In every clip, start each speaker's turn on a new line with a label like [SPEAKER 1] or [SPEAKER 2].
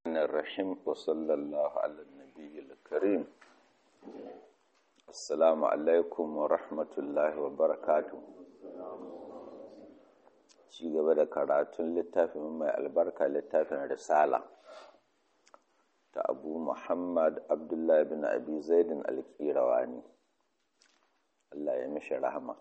[SPEAKER 1] الرحيم وصلى الله على النبي الكريم السلام عليكم ورحمة الله وبركاته ci gaba da karatun littafin mai albarka littafin risala ta abu muhammad abdullahi bin abi zaidin alkirawani Allah ya mishi rahama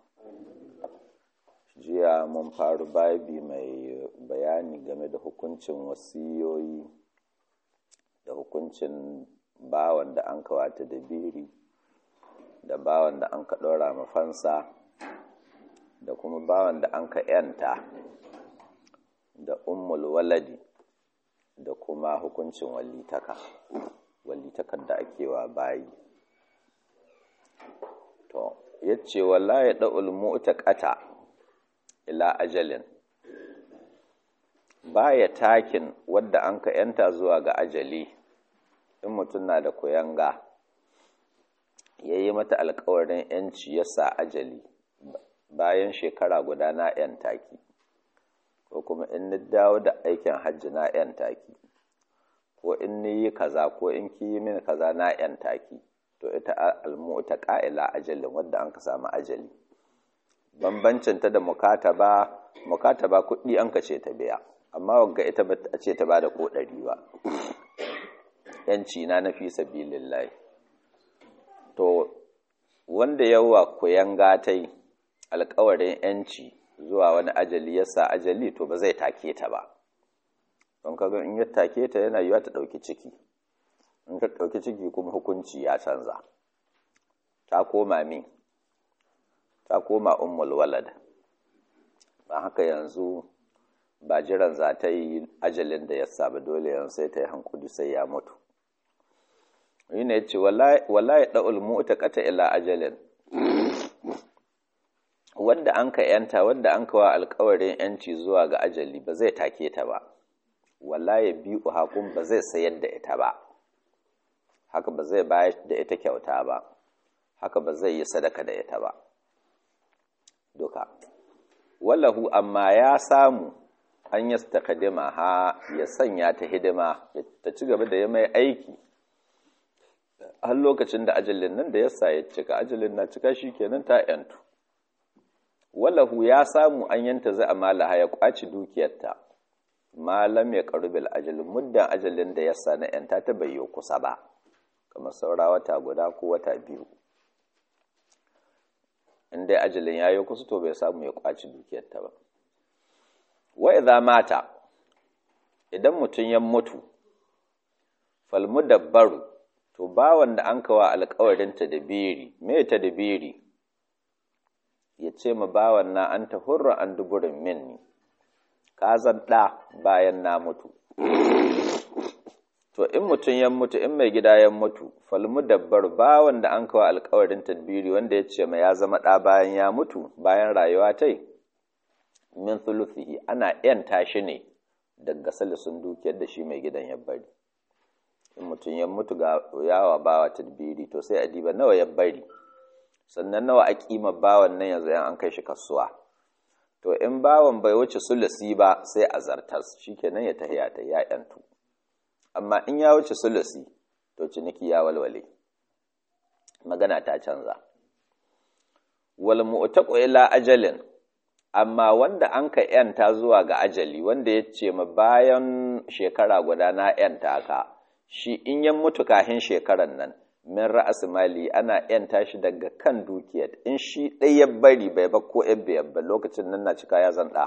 [SPEAKER 1] jiya mun faru babi mai bayani game da hukuncin wasiyoyi da hukuncin bawan da an kawata da biri da bawan da an ka ɗora mafansa da kuma bawan da an ka ‘yanta da ummul waladi da kuma hukuncin walitaka walitakar da ake wa bayi to yace wala ya da'ul mu'taqata ila ajalin baya takin wadda an ka yanta zuwa ga ajali in mutum na da kuyanga ya yi mata alkawarin yanci ya sa ajali bayan shekara guda na yan taki ko kuma in ni dawo da aikin hajji na yan taki ko in ni yi kaza ko in ki yi min kaza na yan taki to ita almu'ta qa'ila ajalin wadda an ka samu ajali bambancin ta da mukataba mukataba kuɗi an ka ce ta biya amma wagga ita ba a ce ta bada ko ɗari ba yanci na na fi sabilillahi to wanda yawa koyan gatai alkawarin yanci zuwa wani ajali ya sa ajali to ba zai take ta ba don kaga in ya take ta yana yiwa ta ɗauki ciki in ta ɗauki ciki kuma hukunci ya canza ta koma min ta koma ummul walad ba haka yanzu ba jiran za ta yi ajalin da ya saba dole yanzu sai ta yi hankuli sai ya mutu yi ne ce wala ya ɗa'ul mu'ta kata ila ajalin wanda an ka yanta wanda an kawa alkawarin yanci zuwa ga ajali ba zai take ta ba wala ya biyu hakun ba zai sayar da ita ba haka ba zai bayar da ita kyauta ba haka ba zai yi sadaka da ita ba duka wallahu amma ya samu an yi takadima ha ya sanya ta hidima ta ci gaba da ya mai aiki har lokacin da ajalin nan da ya sa ya cika ajalin na cika shi kenan ta yantu wallahu ya samu an yanta zai amala ya kwaci dukiyarta malam ya karubil ajalin muddan ajalin da ya sa na yanta ta bayyo kusa ba kamar saura wata guda ko wata biyu in dai ajalin ya yi kusa to bai samu ya kwaci dukiyarta ba wa idza mata idan mutum ya mutu fal mudabbaru to bawan da an kawa alƙawarin ta da biri me ta da biri ya ce ma bawan na an ta hurra an duburin minni ka zan ɗa bayan na mutu to in mutum ya mutu in mai gida ya mutu falmu dabbar bawan da an kawo alkawarin tadbiri wanda ya ce ma ya zama ɗa bayan ya mutu bayan rayuwa ta min thuluthihi ana yanta shi ne daga salisun dukiyar da shi mai gidan ya bari in mutum ya mutu ga yawa bawa tadbiri to sai a diba nawa ya bari sannan nawa a kima bawan nan yanzu an kai shi kasuwa to in bawan bai wuce sulusi ba sai a zartas shikenan ya tahiya ta ya yantu amma in ya wuce sulusi to ciniki ya walwale magana ta canza wal mu'taqu ila ajalin amma wanda an ka yanta zuwa ga ajali wanda ya ce ma bayan shekara guda na yanta ka shi in ya mutu kahin shekaran nan min ra'as mali ana yanta shi daga kan dukiyar in shi ɗaya ya bari bai ba ko ya ba lokacin nan na cika ya zan ɗa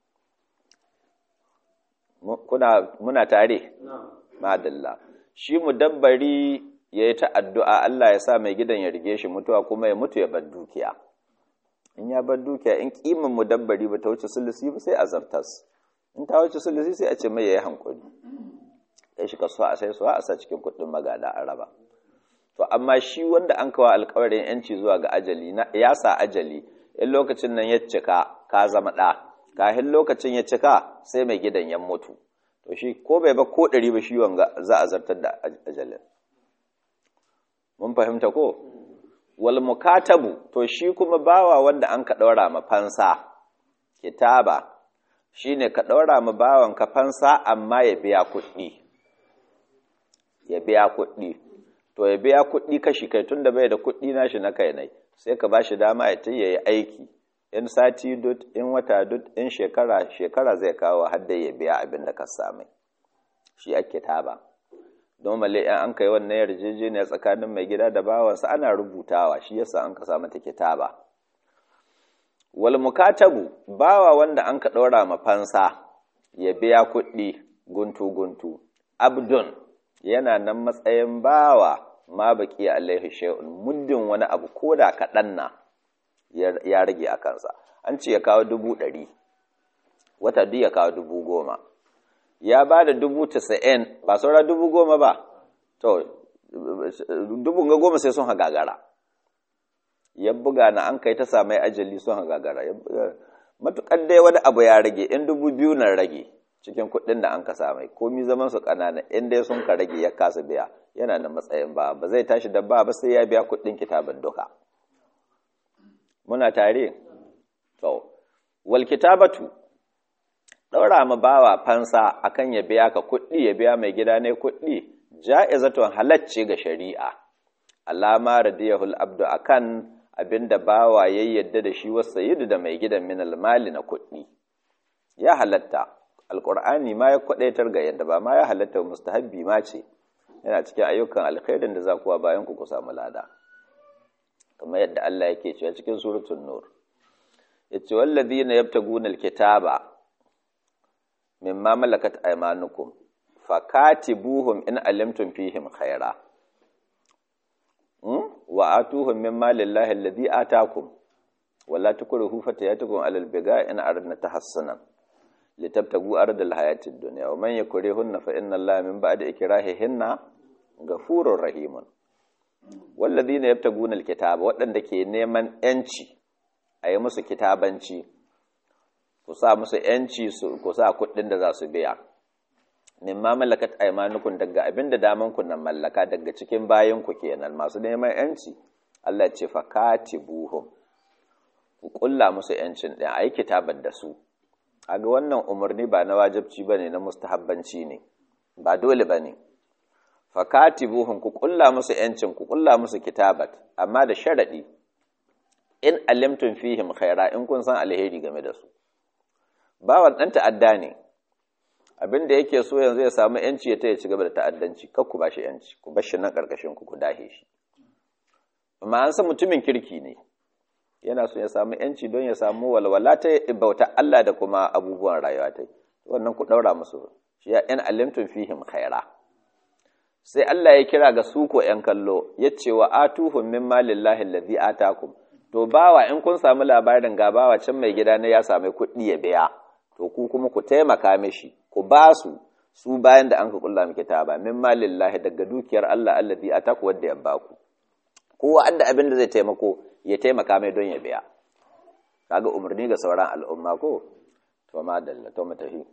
[SPEAKER 1] kuna muna tare madalla shi mudabbari ya yi ta addu'a Allah ya sa mai gidan ya rige shi mutuwa kuma ya mutu ya bar dukiya in ya bar dukiya in kimin mudabbari ba ta wuce sulusi ba sai a zartas in ta wuce sulusi sai a ce mai ya yi hankuli kai shi kasuwa a sai suwa a sa cikin kuɗin magada a raba to amma shi wanda an kawo alkawarin yanci zuwa ga ajali ya sa ajali in lokacin nan ya cika ka zama ɗa kafin lokacin ya cika sai mai gidan ya mutu to shi ko bai ba ko ɗari ba shi wanga za a zartar da ajalin mun fahimta ko wal mukatabu to shi kuma bawa wanda an ka ɗaura ma fansa kitaba shine ka ɗaura ma bawan ka fansa amma ya biya kuɗi biya kuɗi to ya biya kuɗi kashi kai tun da bai da kuɗi nashi na kai nai sai ka bashi dama ya ya yi aiki in sati dut in wata dut in shekara shekara zai kawo har da ya biya abin da ka same shi ake taba don male in an kai wannan yarjejeniya tsakanin mai gida da bawansa ana rubutawa shi yasa an ka samu ta kitaba wal mukatabu bawa wanda an ka ɗora ma fansa ya biya kuɗi guntu guntu abdun yana nan matsayin bawa ma baki alaihi shay'un muddin wani abu koda kaɗan na ya rage a kansa an ce ya kawo dubu ɗari wata duk ya kawo dubu goma ya ba da dubu tasa'in ba saura dubu goma ba to dubu ga goma sai sun hagagara ya buga na an kai ta samai ajali sun hagagara matuƙar dai wani abu ya rage in dubu biyu na rage cikin kuɗin da an ka samai komi zaman su ƙanana in dai sun ka rage ya kasa biya yana da matsayin ba ba zai tashi da ba ba sai ya biya kuɗin kitabin duka muna tare to wal kitabatu ɗaura ma bawa fansa akan ya biya ka kuɗi ya biya mai gida ne kuɗi ja'izatun halacce ga shari'a alama radiyahul abdu akan abinda bawa ya yadda da shi wasu sayyidu da mai gidan min almali na kuɗi ya halatta alqur'ani ma ya kwadaitar ga yadda ba ma ya halatta mustahabbi ma ce yana cikin ayyukan alkhairin da za kuwa bayan ku ku samu lada kamar yadda Allah yake cewa cikin suratul nur yace wallazina yabtaguna alkitaba mimma malakat aymanukum fakatibuhum in alimtum fihim khaira wa atuhum mimma lillahi alladhi atakum wala tukrihu fatayatukum alal biga in aradna tahassunan litabtagu ardal hayatid dunya wa man yakrihunna fa inna allaha min ba'di ikrahihinna ghafurur rahimun walladhina yabtaguna alkitaba waɗanda ke neman yanci ayi musu kitabanci ku sa musu yanci su ku sa kuɗin da za su biya mimma malakat aymanukum daga abinda daman ku nan mallaka daga cikin bayan ku kenan masu neman yanci Allah ce fa katibuhum ku kulla musu yancin din ayi kitabar da su kaga wannan umarni ba na wajibci bane na mustahabbanci ne ba dole bane fa katibuhum ku kulla musu yancin ku kulla musu kitabat amma da sharadi in alimtum fihim khaira in kun san alheri game da su bawan dan ta'adda ne abin da yake so yanzu ya samu yanci ya taya ci gaba da ta'addanci kar ku bashi yanci ku bar shi nan karkashin ku ku dahe shi amma an san mutumin kirki ne yana so ya samu yanci don ya samu walwala ta bauta Allah da kuma abubuwan rayuwa ta wannan ku daura musu shi ya in alimtum fihim khaira sai Allah ya kira ga su ko yan kallo yace wa atuhum min malillahi allazi atakum to bawa in kun samu labarin ga bawa can mai gida ne ya sami kuɗi ya biya to ku kuma ku taimaka mishi ku ba su su bayan da an ka kulla miki ba min malillahi daga dukiyar Allah allazi ataku wanda ya baku kowa adda abin da zai taimako ya taimaka mai don ya biya kaga umarni ga sauran al'umma ko to ma dalla to mu tafi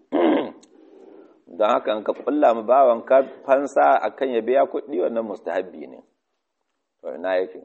[SPEAKER 1] don haka an ka kulla mu bawan ka fansa akan ya biya kuɗi wannan mustahabbi ne to ina yake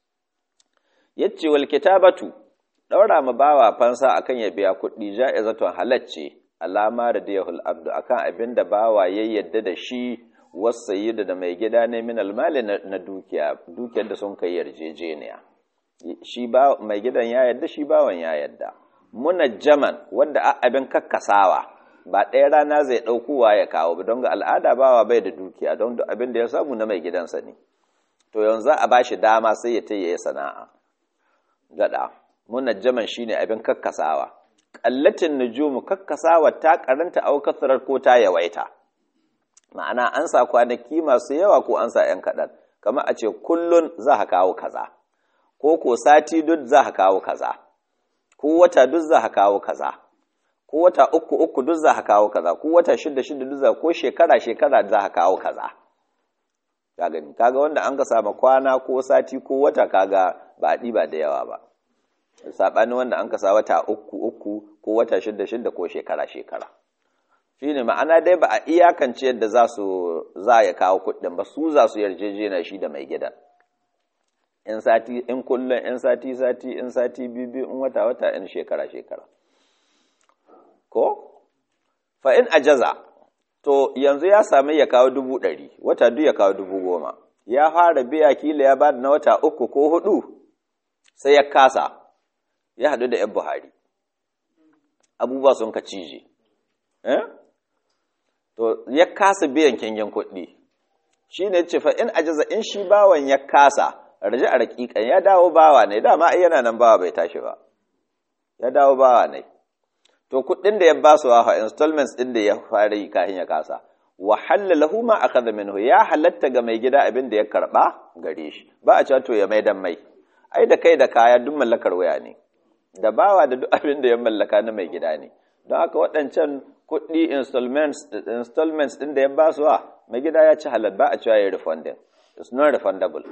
[SPEAKER 1] yace wal kitabatu daura ma bawa fansa akan ya biya kuɗi ja'izatun halacce alama da diyahul abdu akan abin da bawa ya yadda da shi wasayyida da mai gida ne min almali na dukiya dukiyar da sun kai yarjejeniya shi ba mai gidan ya yadda shi bawan ya yadda munajjaman wanda abin kakkasawa ba ɗaya rana zai ɗaukowa ya kawo ba don ga al'ada bawa bai da dukiya don abin da ya samu na mai gidansa ne to yanzu a ba shi dama sai ya ta yi sana'a gaɗa munajjaman shine abin kakkasawa ƙallatin nujumu kakkasawa ta karanta au kasarar ko ta yawaita ma'ana an sa kwanaki masu yawa ko an sa ‘yan kaɗan kamar a ce kullun za ka kawo kaza ko ko sati duk za ka kawo kaza ko wata duk za ka kawo kaza ko wata uku uku duk za ka kawo kaza ko wata shida shida duk za ko shekara shekara za ka kawo kaza ka gani kaga wanda an ka sama kwana ko sati ko wata kaga ba a ɗiba da yawa ba saɓanin wanda an kasa wata uku uku ko wata shida shida ko shekara shekara shi ne ma'ana dai ba a iyakance yadda za su za ya kawo kuɗin ba su za su yarjejena shi da mai gidan in sati in kullum in sati sati in sati biyu in wata wata in shekara shekara ko fa in ajaza to yanzu ya sami ya kawo dubu ɗari wata duk ya kawo dubu goma ya fara biya kila ya bada na wata uku ko hudu sai ya kasa ya haɗu da 'yan buhari abubuwa sun ka cije to ya kasa biyan kingin kuɗi shi ne ce in ajiza in shi bawan ya kasa raje a raƙiƙan ya dawo bawa ne dama ai yana nan bawa bai tashi ba ya dawo bawa ne to kuɗin da ya ba su wafa installments ɗin da ya fara yi kafin ya kasa wa lahu ma akhadha minhu ya halatta ga mai gida abin da ya karba gare shi ba a cewa to ya maidan mai ai da kai da kaya duk mallakar waya ne da bawa da duk abin da ya mallaka na mai gida ne don haka waɗancan kuɗi installments installments ɗin da ya ba su wa mai gida ya ci halal ba a cewa ya refunding it's not refundable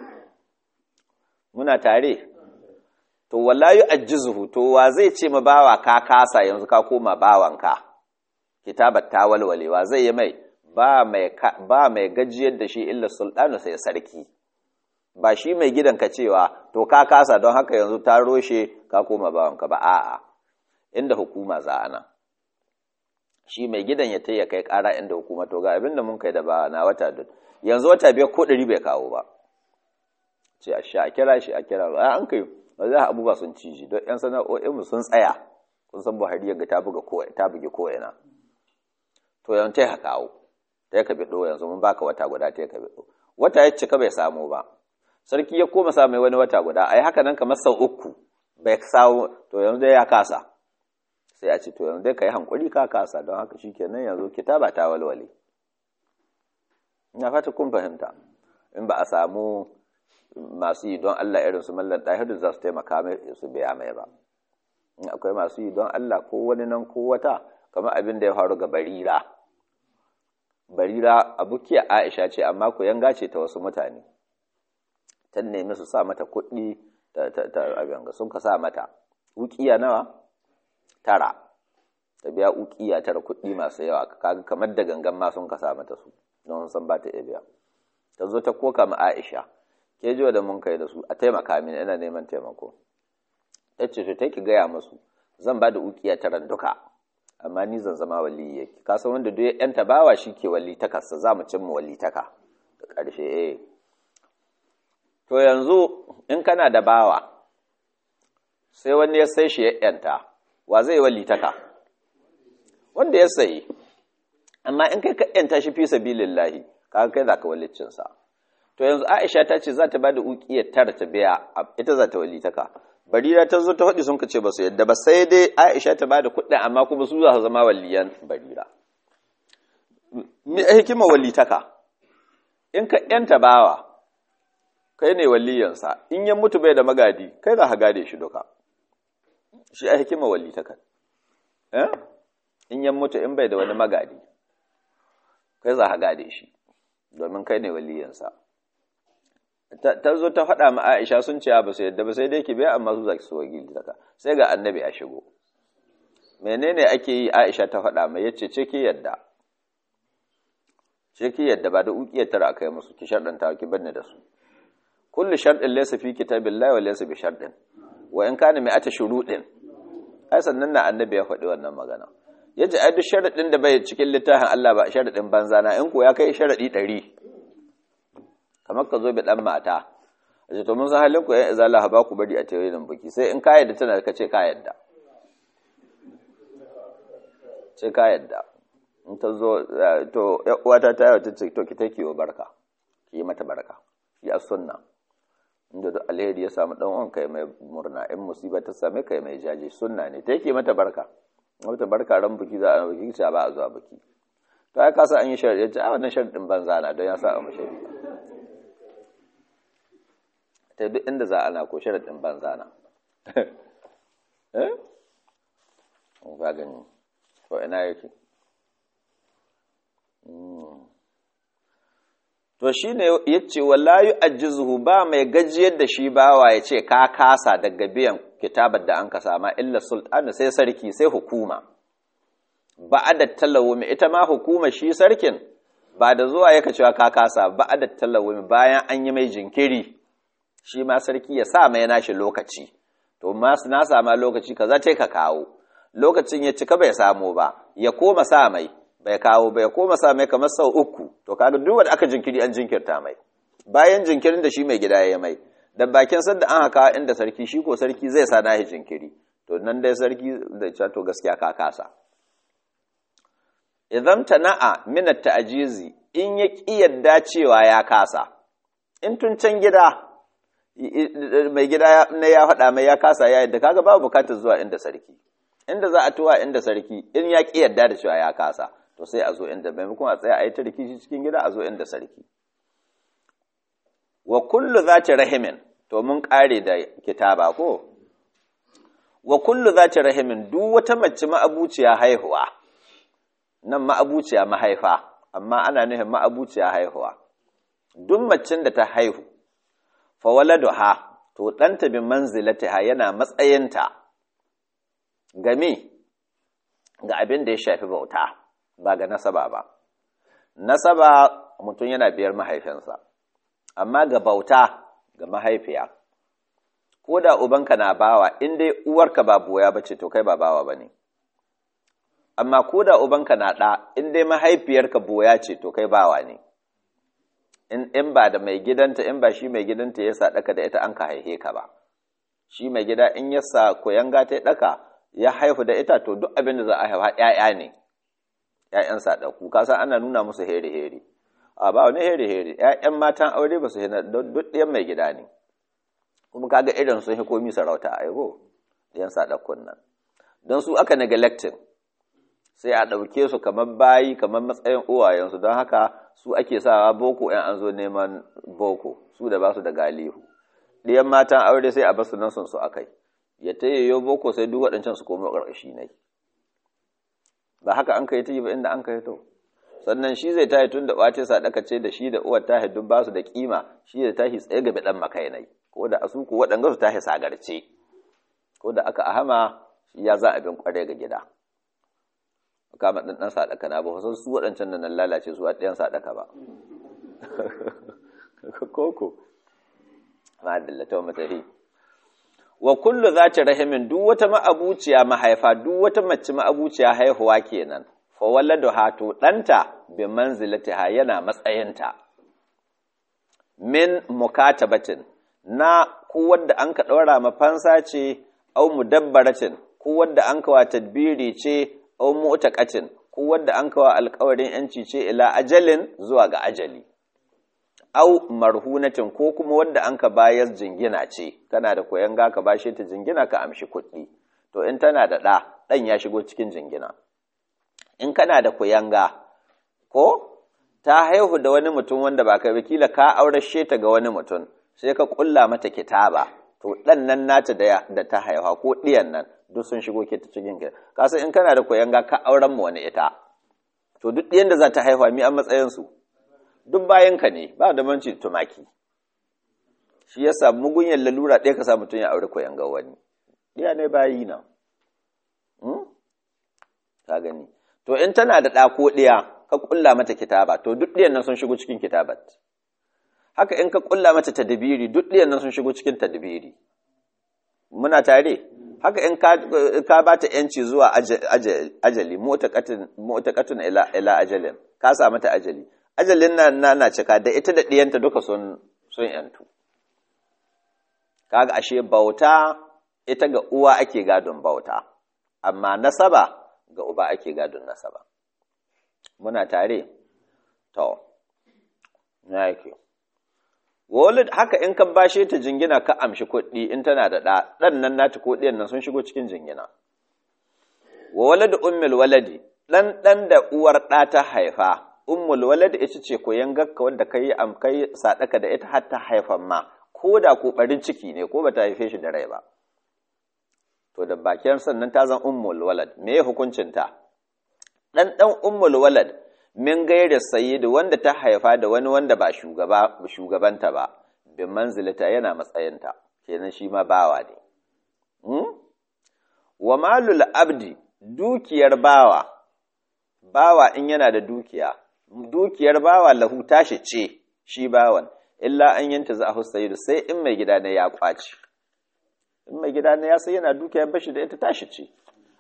[SPEAKER 1] muna tare to wala yu'ajjizuhu to wa zai ce ma bawa ka kasa yanzu ka koma bawanka kitabat ta walwalewa zai yi mai ba mai ba mai gajiyar da shi illa sultanu sai sarki ba shi mai gidan ka cewa to ka kasa don haka yanzu ta roshe ka koma bawanka ba a'a inda hukuma za ana shi mai gidan ya taya kai kara inda hukuma to ga abin da mun kai da ba na wata duk yanzu wata biyar ko ɗari bai kawo ba ce a sha a kira shi a kira a an kai ba za a abubuwa sun ciji don yan sana'o'inmu sun tsaya kun san buhari yaga ta buga ko ta buge ko ina to yanzu ta kawo ta ka bido yanzu mun baka wata guda ta ka bido wata ya cika bai samu ba sarki ya koma sa mai wani wata guda ai haka nan kamar sau uku bai samu to yanzu dai ya kasa sai a ce to yanzu dai kai hankuri ka kasa don haka shikenan yanzu kitaba ta walwale ina fata kun fahimta in ba a samu masu yi don Allah irin su mallan ɗahiru za su taimaka mai su biya mai ba in akwai masu yi don Allah ko wani nan ko wata kamar abin da ya faru ga barira barira abukiya Aisha ce amma ku yanga ce ta wasu mutane ta nemi su sa mata kuɗi ta abin ga sun ka sa mata ukiya nawa tara ta biya ukiya tara kuɗi masu yawa kaga kamar da gangan ma sun ka sa mata su don san ba ta iya biya ta zo ta koka ma Aisha ke jiwa da mun kai da su a taimaka mini ina neman taimako ta ce to ki gaya musu zan ba da ukiya taran duka amma ni zan zama wali yake ka san wanda duk ya yanta bawa shi ke wali takarsa za mu cimma wali taka da ƙarshe eh to yanzu in kana da bawa sai wani ya sai shi ya yanta wa zai wali taka wanda ya sayi amma in kai ka yanta shi fi sabilillahi kaga kai za ka waliccinsa to yanzu Aisha ta ce za ta ba da uƙiyar tara ta biya ita za ta walitaka barira ta zo ta faɗi sun ce ba su yadda ba sai dai Aisha ta ba da kuɗin amma kuma su za su zama waliyan barira mi hikima walitaka in ka yanta bawa kai ne waliyansa in ya mutu bai da magadi kai za ka gade shi duka shi a hikima walitaka eh in ya mutu in bai da wani magadi kai za ka gade shi domin kai ne waliyansa ta zo ta faɗa ma Aisha sun ce ba su yadda ba sai dai ki biya amma su zaki so gidi daga sai ga annabi a shigo menene ake yi Aisha ta faɗa mai yace ce ki yadda ce ki yadda ba da ukiyar tara akai musu ki sharɗanta ki banne da su kullu sharɗin laysa fi kitabillahi wa laysa bi sharɗin wa in kana mi'ata shuruɗin ai sannan na annabi ya faɗi wannan magana yace ai duk sharaɗin da bai cikin littafin Allah ba sharaɗin banza na in ko ya kai sharaɗi ɗari kamar ka zo bi ɗan mata a ce to mun san halin ku yan izala ba ku bari a teorin biki sai in ka yadda tana ka ce ka yadda ce ka yadda in ta zo to uwata ta yi ta ce to ki take wa barka ki yi mata barka shi a sunna inda duk alheri ya samu dan uwan kai mai murna in musiba ta same kai mai jaje sunna ne take mata barka mata barka ran biki za a biki ce ba a zuwa biki to ai ka san an yi sharadi ya ce a wannan sharadin banza na don ya sa a mashi ta duk inda za ana ko sharaɗin banza na eh ba gani ko ina yake to shine yace wallahi ajizuhu ba mai gajiyar da shi bawa ya ce ka kasa daga biyan kitabar da an ka sama illa sultan sai sarki sai hukuma ba'ada talawumi ita ma hukuma shi sarkin ba da zuwa yaka cewa ka kasa ba'ada talawumi bayan an yi mai jinkiri shi ma sarki ya sa mai nashi lokaci to masu na sama lokaci kaza ce ka kawo lokacin ya cika bai samu ba ya koma sa mai bai kawo bai koma sa mai kamar sau uku to kaga duk wanda aka jinkiri an jinkirta mai bayan jinkirin da shi mai gida ya mai da bakin sadda an haka inda sarki shi ko sarki zai sa nahi jinkiri to nan dai sarki da ce to gaskiya ka kasa idan tana'a min at-ta'jizi in ya ki yadda cewa ya kasa in tun can gida mai gida na ya faɗa mai ya kasa ya yadda kaga babu bukatar zuwa inda sarki inda za a tuwa inda sarki in ya ki yadda da cewa ya kasa to sai a zo inda maimakon a tsaya a yi ta rikici cikin gida a zo inda sarki wa kullu zati rahimin to mun kare da kitaba ko wa kullu zati rahimin duk wata mace ma'abuciya haihuwa nan ma'abuciya mahaifa amma ana nufin ma'abuciya haihuwa duk macin da ta haihu fa waladuha to ɗanta bi manzilatiha yana matsayinta game ga abin da ya shafi bauta ba ga nasaba ba nasaba mutum yana biyar mahaifinsa amma ga bauta ga mahaifiya ko da ubanka na bawa in dai uwarka ba boya ba ce to kai ba bawa ba ne amma ko da ubanka na ɗa in dai mahaifiyarka boya ce to kai bawa ne in ba da mai gidanta in ba shi mai gidanta ya sa ɗaka da ita an ka haihe ka ba shi mai gida in ya sa koyanga ta ɗaka ya haihu da ita to duk abin da za a haifa ‘ya'ya ne ‘ya'yan saɗaku kasan ana nuna musu heri-heri a ba wani heri-heri ‘ya'yan matan aure ba su hina duk ɗiyan mai gida ne kuma kaga irin sun hi komi sarauta a yau ɗiyan saɗakun nan don su aka neglecting sai a ɗauke su kamar bayi kamar matsayin uwayensu don haka su ake sawa boko ‘yan an zo neman boko su da ba su da galihu ɗiyan matan aure sai a basu nan sun su akai ya ta yayyo boko sai duk waɗancan su komo ƙarƙashi ne ba haka an kai ta yi ba inda an kai to sannan shi zai tahi tun da ɓace sadaka ce da shi da uwar tahi duk ba su da kima shi da tahi tsaye ga ɗan makainai ko da asu ku waɗanga su tahi sagarce ko da aka ahama shi ya za abin ƙware ga gida kama ɗan ɗan sadaka na ba wasu su waɗancan da nan lalace su a ɗayan sadaka ba koko ma dillata matahi wa kullu zati rahimin duk wata ma'abuciya mahaifa duk wata mace ma'abuciya haihuwa kenan fa waladuha to danta bi manzilatiha yana matsayinta min mukatabatin na ku wanda an ka daura mafansa ce au mudabbaratin ku wanda an ka wa tadbiri ce au mu'taqatin ku wanda an ka wa alƙawarin yanci ce ila ajalin zuwa ga ajali au marhunatin ko kuma wanda an ka bayar jingina ce kana da koyan ga ka bashe ta jingina ka amshi kuɗi to in tana da ɗa ɗan ya shigo cikin jingina in kana da kuyanga ko ta haihu da wani mutum wanda ba kai kila ka aurashe ta ga wani mutum sai ka kulla mata kitaba to ɗan nan nata da, da ta haihuwa ko ɗiyan nan duk sun shigo ke ta cikin ka kasan in kana da kuyanga ka auren mu wani ita to duk ɗiyan da za ta haihuwa mi an matsayin su duk bayanka ne ba da manci tumaki shi yasa mugunyar lalura ɗaya ka sa mutum ya aure koyan ga wani ɗaya ne bayi na ka gani to in tana da ɗa ko ɗaya ka ƙulla mata kitaba to duk ɗiyan nan sun shigo cikin kitabat haka in ka ƙulla mata tadbiri duk ɗiyan nan sun shigo cikin tadbiri muna tare haka in ka ba ta yanci zuwa ajali mu'taqatun ila ila ajalin ka sa mata ajali ajalin nan na cika da ita da ɗiyanta duka sun sun yantu kaga ashe bauta ita ga uwa ake gadon bauta amma nasaba ga uba ake gadon nasaba muna tare to na yake walid haka in ka bashe ta jingina ka amshi kuɗi in tana da ɗa ɗan nan nata ko ɗiyan nan sun shigo cikin jingina wa walad ummul waladi ɗan ɗan da uwar ɗa ta haifa ummul walad ita ce koyan gakka wanda kai am kai sadaka da ita har ta haifan ma ko da ko barin ciki ne ko bata haife shi da rai ba to da bakin sannan ta zan ummul walad me ya hukuncin ta dan dan ummul walad min gairi sayyid wanda ta haifa da wani wanda ba shugaba shugabanta ba bi manzilata yana matsayinta kenan shi ma bawa ne hmm? wa malul abdi dukiyar bawa bawa in yana da dukiya dukiyar bawa lahu tashi ce shi bawan illa an yanta za a husayidu sai in mai gida ne ya kwaci in mai gida ne ya sai yana dukiya bashi da ita tashi ce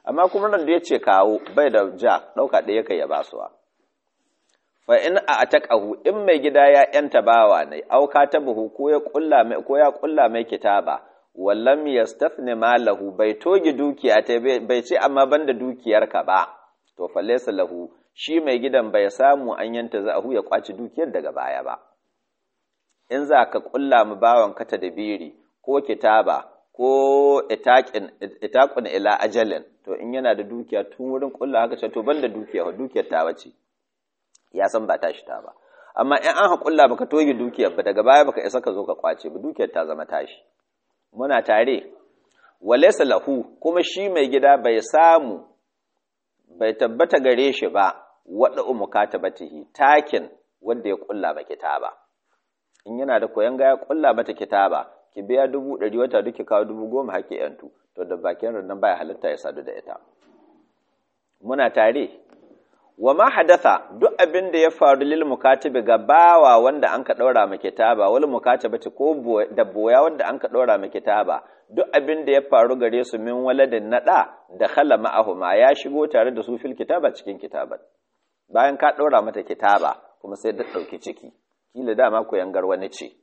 [SPEAKER 1] amma kuma nan da ya ce kawo bai da ja ɗauka ɗaya kai ya basuwa fa in a ataqahu in mai gida ya yanta bawa ne auka ta buhu ko ya kulla mai ko ya kulla mai kitaba wallam yastafni malahu bai toge dukiya ta bai ce amma banda dukiyarka ba to fa laysa lahu shi mai gidan bai samu an yanta za'ahu ya kwaci dukiyar daga baya ba in za ka kulla mu bawan ka biri ko kitaba ko itaqun ila ajalin to in yana da dukiya tun wurin kulla haka ce to banda dukiya dukiyar ta bace ya san ba tashi ta ba amma in an haƙulla baka toge dukiyar ba daga baya baka isa ka zo ka kwace ba dukiyar ta zama tashi muna tare walaysa lahu kuma shi mai gida bai samu bai tabbata gare shi ba wada umukatabatihi takin wanda ya kulla ba kitaba in yana da koyan ga ya kulla mata kitaba ki biya dubu ɗari wata duki kawo dubu goma haƙƙi yantu to da bakin rannan baya halitta ya sadu da ita muna tare wa ma hadatha duk abin da ya faru lil mukatibi ga bawa wanda an ka daura ma kitaba wal mukatibati ko da boya wanda an ka daura ma kitaba duk abin da ya faru gare su min waladin nada da khala ma'ahuma ya shigo tare da su fil kitaba cikin kitaban bayan ka daura mata kitaba kuma sai da dauki ciki kila dama ko yangar wani ce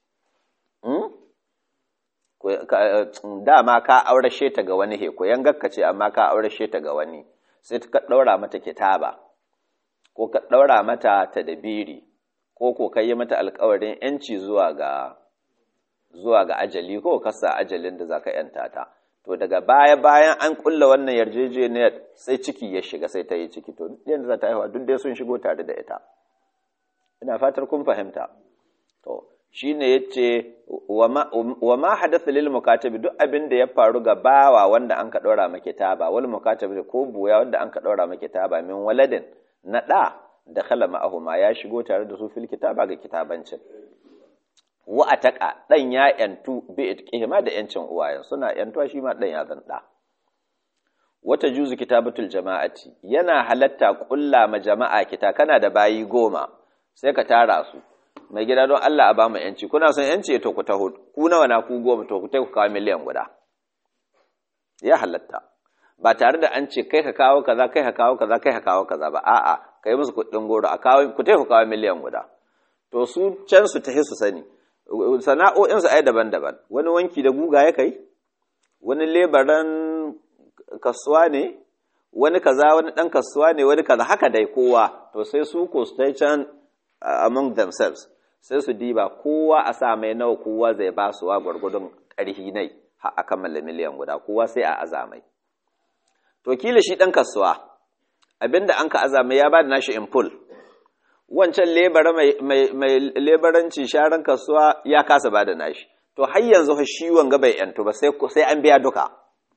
[SPEAKER 1] dama ka aurashe ta ga wani he ko yangar ka ce amma ka aurashe ta ga wani sai ka daura mata kitaba ko ka ɗaura mata ta dabiri ko ko ka yi mata alkawarin ‘yanci zuwa ga zuwa ga ajali ko ka sa ajalin da za ka ‘yanta ta to daga baya bayan an kulla wannan yarjejeniyar sai ciki ya shiga sai ta yi ciki to yadda za ta haihuwa duk dai sun shigo tare da ita ina fatar kun fahimta to shine yace wa ma hadatha lil mukatabi duk abin da ya faru ga bawa wanda an ka ɗaura ma kitaba wal mukatabi ko buya wanda an ka ɗaura ma kitaba min waladin na ɗa da khala ma'ahuma ya shigo tare da su fil kitaba ga kitabancin wa ataka dan ya yantu bi itqihima da yancin uwayen suna yantuwa shi ma dan ya zan da wata juzu kitabatul jama'ati yana halatta kulla ma jama'a kita kana da bayi goma sai ka tara su mai gida don Allah a ba mu yanci kuna son yanci to ku taho ku nawa na ku goma to ku tai ku kawo miliyan guda ya halatta ba tare da an ce kai ka kawo kaza kai ka kawo kaza kai ka kawo kaza ba a'a kai musu kuɗin goro a kawo ku ku kawo miliyan guda to su can su tahi su sani sana'o'in su ai daban-daban wani wanki da guga ya kai wani lebaran kasuwa ne wani kaza wani dan kasuwa ne wani kaza haka dai kowa to sai su ko su tai can among themselves sai su diba kowa a sa mai nawa kowa zai ba su wa gwargwadon ƙarhi nai har a kammala miliyan guda kowa sai a azamai to kila shi ɗan kasuwa abinda an ka azama ya ba da nashi in full wancan lebara mai lebaranci sharan kasuwa ya kasa ba da nashi to har yanzu shi wanga bai yantu ba sai an biya duka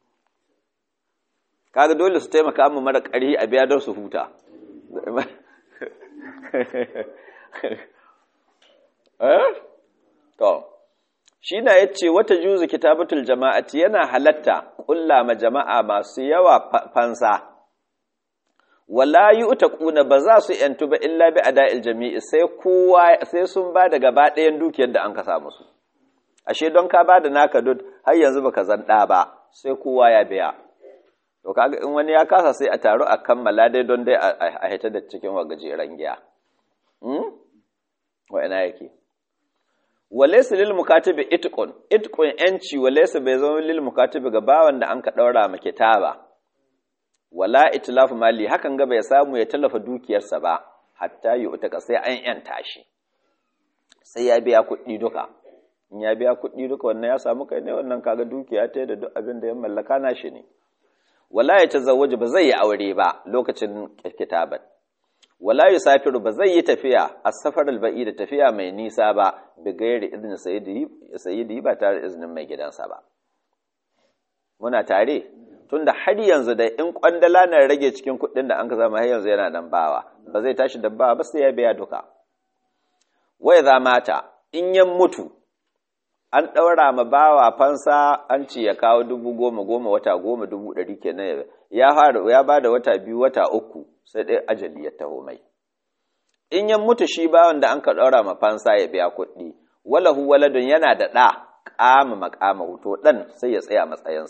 [SPEAKER 1] kaga dole su taimaka mu mara ƙarhi a biya don su huta to shi na ya ce wata juzu kitabatul jama'ati yana halatta ƙulla ma jama'a masu yawa fansa wala yi ƙuna ba za su ‘yantu ba illa bi a da'il jami'i sai kowa sai sun ba da gaba ɗayan dukiyar da an ka samu su ashe don ka ba da naka dud har yanzu baka zanɗa ba sai kowa ya biya to kaga in wani ya kasa sai a taru a kammala dai don dai a hita da cikin wa gajeren giya wa ina yake walaysa lil mukatibi itqun itqun yanci walaysa bai zama lil mukatibi ga bawan da an ka daura ma kitaba wala itlafu mali hakan ga bai samu ya tallafa dukiyarsa ba hatta yi utaka sai an yanta shi sai ya biya kuɗi duka in ya biya kuɗi duka wannan ya samu kai ne wannan kaga dukiya ta da duk abin da ya mallaka na shi ne wala ya tazawwaji ba zai yi aure ba lokacin kitaban wala yusafiru ba zai yi tafiya a safar alba'i da tafiya mai nisa ba da gairi izinin sayyidi ba tare da izinin mai gidansa ba muna tare tunda har yanzu da in kwandala na rage cikin kuɗin da an ka zama har yanzu yana nan bawa ba zai tashi da bawa ba sai ya biya duka wai za mata in yan mutu an ɗaura ma bawa fansa an ce ya kawo dubu goma goma wata goma dubu ɗari kenan ya fara ya ba da wata biyu wata uku sai ɗaya ajali ya taho mai in yan mutu shi bawan da an ka ɗaura ma fansa ya biya kuɗi walahu waladun yana da ɗa ƙama maƙama to ɗan sai ya tsaya matsayinsa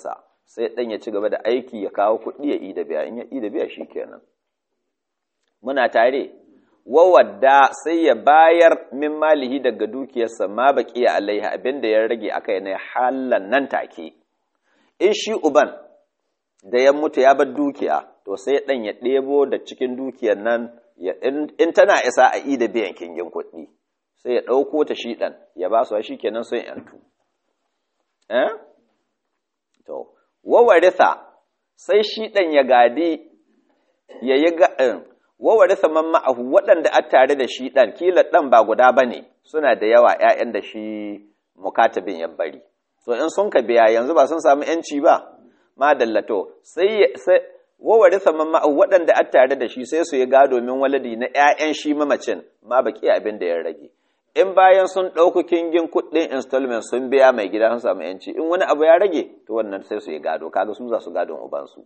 [SPEAKER 1] sai ɗan ya ci gaba da aiki ya kawo kuɗi ya yi da biya in ya yi da biya shi kenan muna tare wawadda sai ya bayar min malihi daga dukiyarsa ma baki ya alaiha abinda ya rage aka yi na halan nan take in shi uban da ya mutu ya bar dukiya to sai ɗan ya ɗebo da cikin dukiyar nan in tana isa a yi da biyan kingin kuɗi sai ya ɗauko ta shi ɗan ya ba su shi kenan sun yantu eh to wawaritha sai shi ɗan ya gadi ya yi ga'in wawaritha man ma'ahu waɗanda a tare da shi ɗan kila ɗan ba guda ba ne suna da yawa ‘ya'yan da shi mukatabin ya bari to in sun ka biya yanzu ba sun samu ‘yanci ba ma dallato sai wawaritha man ma'ahu waɗanda a tare da shi sai su yi gado min waladi na ‘ya'yan shi mamacin ma baki abin da ya rage in bayan sun ɗauku kingin kuɗin installment sun biya mai gida sun samu yanci in wani abu ya rage to wannan sai su yi gado kaga su za su gadon ubansu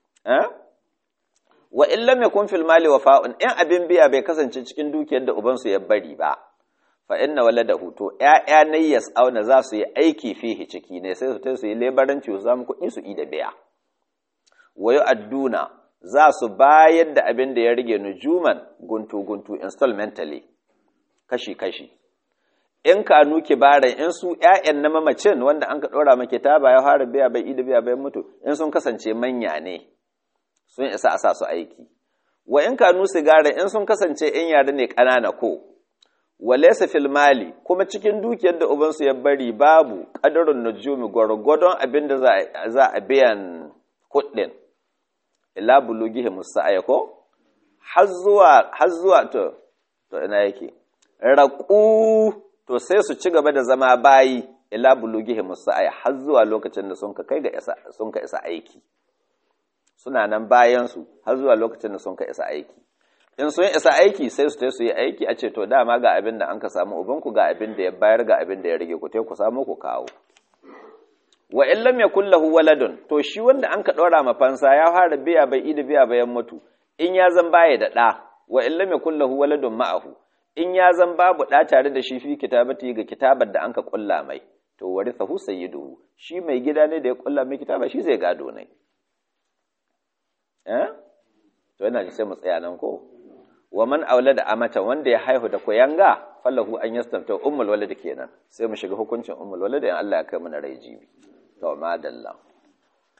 [SPEAKER 1] wa in lam yakun fil mali wafa'un in abin biya bai kasance cikin dukiyar da ubansu ya bari ba fa inna waladahu to ƴaƴa ne yas'auna za su yi aiki fihi ciki ne sai su ta su yi lebaranci su samu kuɗi su yi da biya wa yu'adduna za su bayar da abin da ya rage nujuman guntu guntu installmentally kashi kashi in ka nuke baran in su ƴaƴan na mamacin wanda an ka ɗora maki ta ba ya fara biya bai ida biya bai mutu in sun kasance manya ne sun isa a sa su aiki wa in ka nu sigara in sun kasance in yare ne ƙanana ko wa laysa fil mali kuma cikin dukiyar da uban su ya bari babu qadarun nujumi gwargwadon abin da za a biyan kuɗin ila bulugihi musa'aya ko har zuwa har zuwa to to ina yake raƙu to sai su ci gaba da zama bayi ila bulugihi musa'ai har zuwa lokacin da sun ka kai ga isa sun ka isa aiki suna nan bayan su har zuwa lokacin da sun ka isa aiki in sun isa aiki sai su tai su yi aiki a ce to dama ga abin da an ka samu uban ku ga abin da ya bayar ga abin da ya rage ku tai ku samu ku kawo wa in lam yakul lahu waladun to shi wanda an ka dora ma fansa ya fara biya bai ida biya bayan mutu in ya zan baya da ɗa wa in lam yakul lahu waladun ma'ahu in ya zan babu ɗa tare da shi fi kitabati ga kitabar da an ka ƙulla mai to warithahu sayyiduhu shi mai gida ne da ya ƙulla mai kitaba shi zai gado ne eh to yana ji sai mu tsaya nan ko wa man aulada amata wanda ya haihu da koyanga fallahu an yastamta ummul walad kenan sai mu shiga hukuncin ummul walad in Allah ya kai mu na rai jibi to madalla